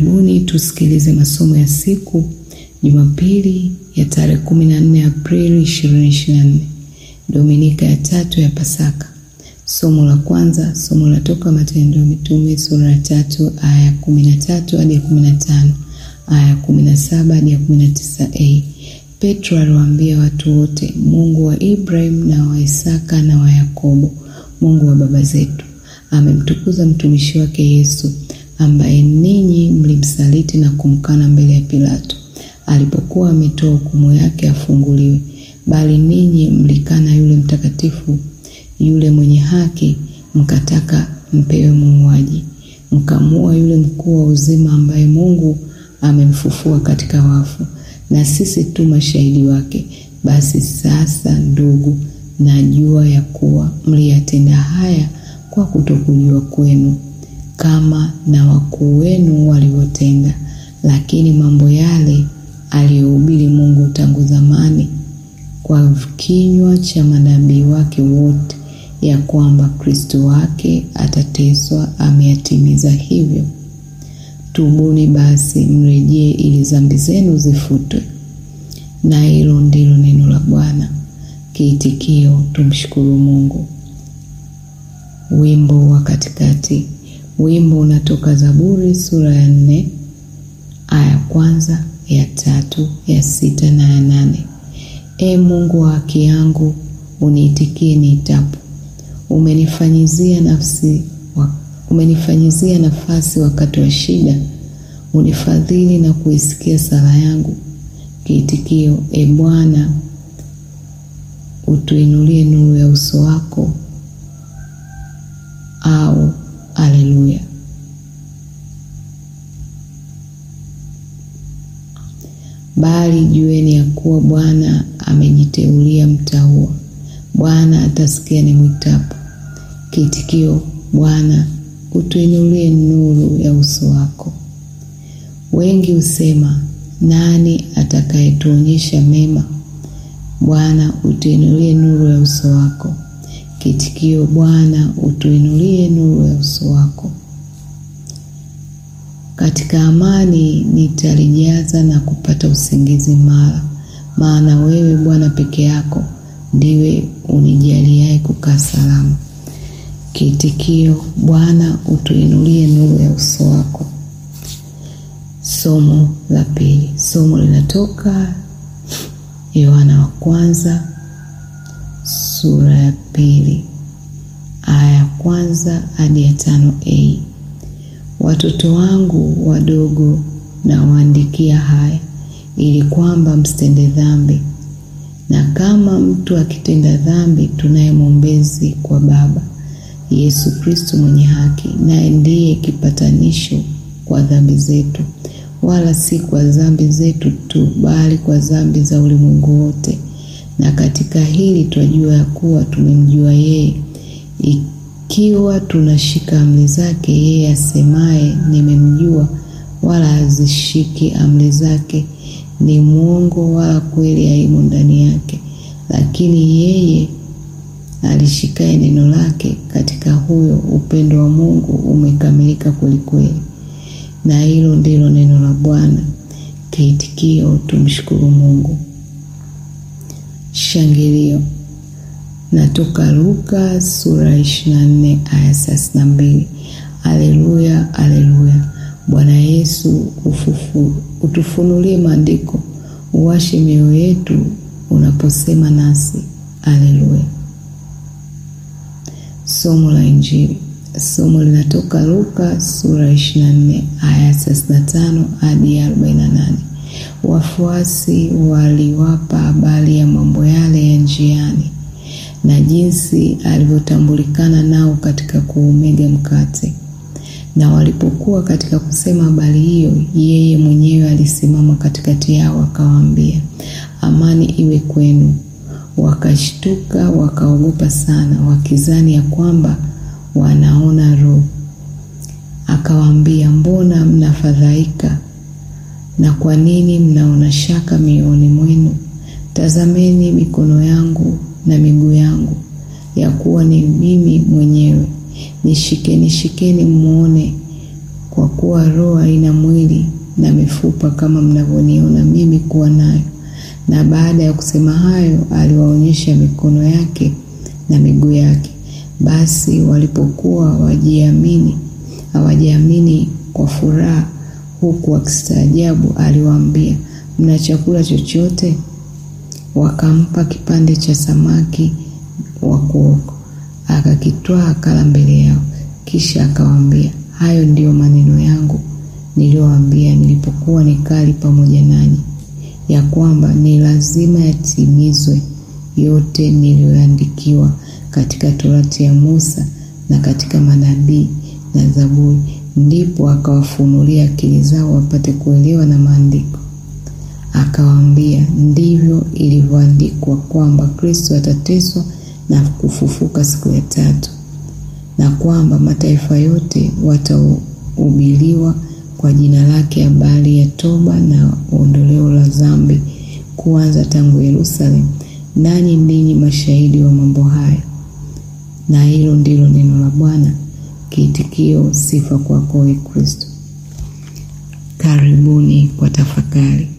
Karibuni tusikilize masomo ya siku Jumapili ya tarehe 14 Aprili 2024, Dominika ya tatu ya Pasaka. Somo la kwanza, somo latoka Matendo ya Mitume sura ya tatu aya ya 13 hadi ya 15, aya ya 17 hadi ya 19a. Petro aliwaambia watu wote, Mungu wa Ibrahim na wa Isaka na wa Yakobo, Mungu wa baba zetu, amemtukuza mtumishi wake Yesu ambaye ninyi mlimsaliti na kumkana mbele ya Pilato alipokuwa ametoa hukumu yake afunguliwe, bali ninyi mlikana yule mtakatifu, yule mwenye haki, mkataka mpewe muuaji, mkamua yule mkuu wa uzima, ambaye Mungu amemfufua katika wafu, na sisi tu mashahidi wake. Basi sasa, ndugu, najua ya kuwa mliyatenda haya kwa kutokujua kwenu kama na wakuu wenu walivyotenda. Lakini mambo yale aliyohubiri Mungu tangu zamani kwa kinywa cha manabii wake wote, ya kwamba Kristo wake atateswa, ameyatimiza hivyo. Tubuni basi mrejee, ili dhambi zenu zifutwe. Na hilo ndilo neno la Bwana. Kiitikio: tumshukuru Mungu. Wimbo wa katikati. Wimbo unatoka Zaburi sura ya nne aya ya kwanza ya tatu ya sita na ya nane. E Mungu wa haki yangu, uniitikie niitapo. Umenifanyizia nafsi wa, umenifanyizia nafasi wakati wa shida, unifadhili na kuisikia sala yangu. Kiitikio: E Bwana, utuinulie nuru ya uso wako, au Aleluya. Bali jueni ya kuwa Bwana amejiteulia mtaua, Bwana atasikia nimwitapo. Kiitikio: Bwana, utuinulie nuru ya uso wako. Wengi husema, nani atakayetuonyesha mema? Bwana, utuinulie nuru ya uso wako. Kiitikio: Bwana, utuinulie nuru ya uso wako. Katika amani nitalijaza na kupata usingizi mara, maana wewe Bwana peke yako ndiwe unijaliaye kukaa salama. Kiitikio: Bwana, utuinulie nuru ya uso wako. Somo la pili. Somo linatoka Yohana wa kwanza sura ya pili aya ya kwanza hadi ya tano a. Watoto wangu wadogo nawaandikia haya ili kwamba msitende dhambi, na kama mtu akitenda dhambi, tunaye mwombezi kwa Baba, Yesu Kristo mwenye haki, naye ndiye kipatanisho kwa dhambi zetu, wala si kwa dhambi zetu tu, bali kwa dhambi za ulimwengu wote. Na katika hili twajua ya kuwa tumemjua yeye, ikiwa tunashika amri zake. Yeye asemaye nimemjua, wala hazishiki amri zake, ni mwongo, wala kweli haimo ndani yake. Lakini yeye alishikaye neno lake, katika huyo upendo wa Mungu umekamilika kwelikweli. Na hilo ndilo neno la Bwana. Kiitikio: tumshukuru Mungu. Shangilio natoka Luka sura ya 24 aya 32. Aleluya, aleluya! Bwana Yesu ufufu, utufunulie maandiko, uwashe mioyo yetu unaposema nasi. Aleluya. Somo la Injili. Somo linatoka Luka sura ya 24 aya 35 hadi 48. Wafuasi waliwapa habari ya mambo yale ya njiani na jinsi alivyotambulikana nao katika kuumega mkate. Na walipokuwa katika kusema habari hiyo, yeye mwenyewe alisimama katikati yao akawaambia, amani iwe kwenu. Wakashtuka wakaogopa sana, wakizani ya kwamba wanaona roho. Akawaambia, mbona mnafadhaika na kwa nini mnaona shaka mioyoni mwenu? Tazameni mikono yangu na miguu yangu, ya kuwa ni mimi mwenyewe. Nishikeni shikeni, mwone kwa kuwa roho haina mwili na mifupa kama mnavyoniona mimi kuwa nayo. Na baada ya kusema hayo, aliwaonyesha mikono yake na miguu yake. Basi walipokuwa wajiamini hawajiamini kwa furaha, huku wakistaajabu, aliwaambia, mna chakula chochote? Wakampa kipande cha samaki wa kuoka, akakitwaa akala mbele yao. Kisha akawaambia, hayo ndiyo maneno yangu niliyowaambia nilipokuwa nikali pamoja nanyi, ya kwamba ni lazima yatimizwe yote niliyoandikiwa katika Torati ya Musa na katika manabii na Zaburi. Ndipo akawafunulia akili zao wapate kuelewa na maandiko. Akawaambia, ndivyo ilivyoandikwa kwamba Kristo atateswa na kufufuka siku ya tatu, na kwamba mataifa yote watahubiriwa kwa jina lake habari ya toba na ondoleo la dhambi, kuanza tangu Yerusalemu. Nanyi ndinyi mashahidi wa mambo haya. Na hilo ndilo neno la Bwana. Kiitikio: sifa kwako, Ee Kristo. Karibuni kwa tafakari.